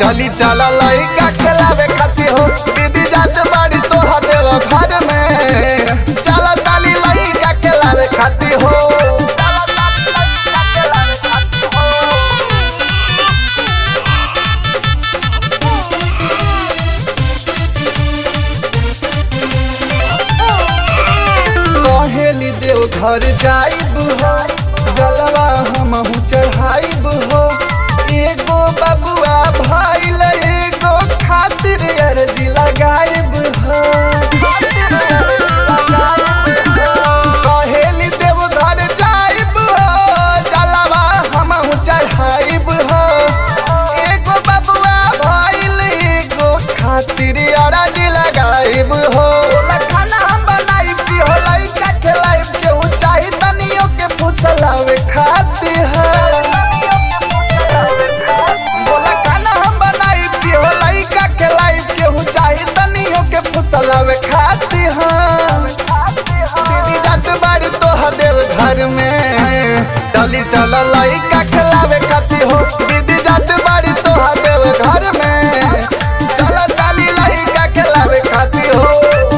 चली चला लइका खेलावे खातिर हो दीदी जात बाड़ी तोहा देव घर में चला ताली लइका खेलावे खातिर हो कहेली देव घर जाइब हो जलवा हमहू चढ़ाइब हो एगो बबुआ भइल एगो खातिर अर्जी लगाइब हो कहेली देव घर जाइब हो जलवा हमहू चढ़ाइब हो एगो बबुआ भइल एगो खातिर अर्जी लगाइब हो ओला खाना हम बनाइब की हो लइका खिलाइब केहू चाही तनियो के फुसलावे खातिर है बोला खाना हम बनाइब की हो लइका खिलाइब केहू चाही तनियो के फुसलावे खातिर है दीदी जात बाड़ी तोहा देव घर में डली चल लइका खिलावे खातिर हो दीदी जात बाड़ी तोहा देव घर में चल ताली लइका खिलावे खातिर हो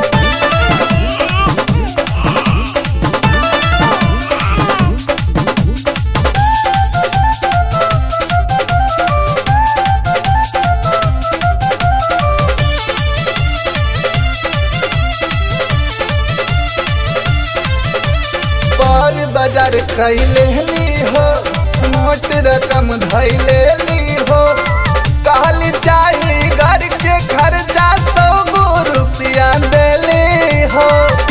पर बाजार कैले ली हो मोट रकम धैले ली हो कहली चाही घर के खर्चा सौ गो रुपया देली हो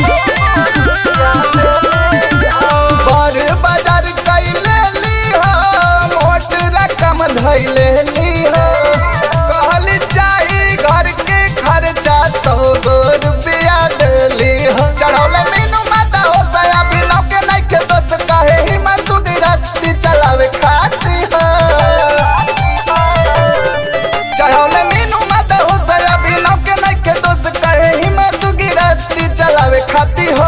पर बाजार कैले ली हो मोट रकम धैले ली हो कहली चाही घर के खर्चा सौ गो रुपया देली हो चढ़ौले मीनू माता हो सया बिनौ के नइखे दोस्त कहे हिम्मत सुधी रस्ती चलावे खाती हो चढ़ौले मीनू माता हो सया बिनौ के नइखे दोस्त कहे हिम्मत सुधी रस्ती चलावे खाती हो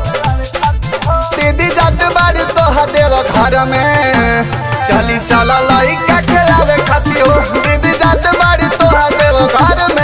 दीदी जात बाड़ी तोहा देव घर में चली चला लइका खेलावे खाती हो दीदी जात बाड़ी तोहा देव घर में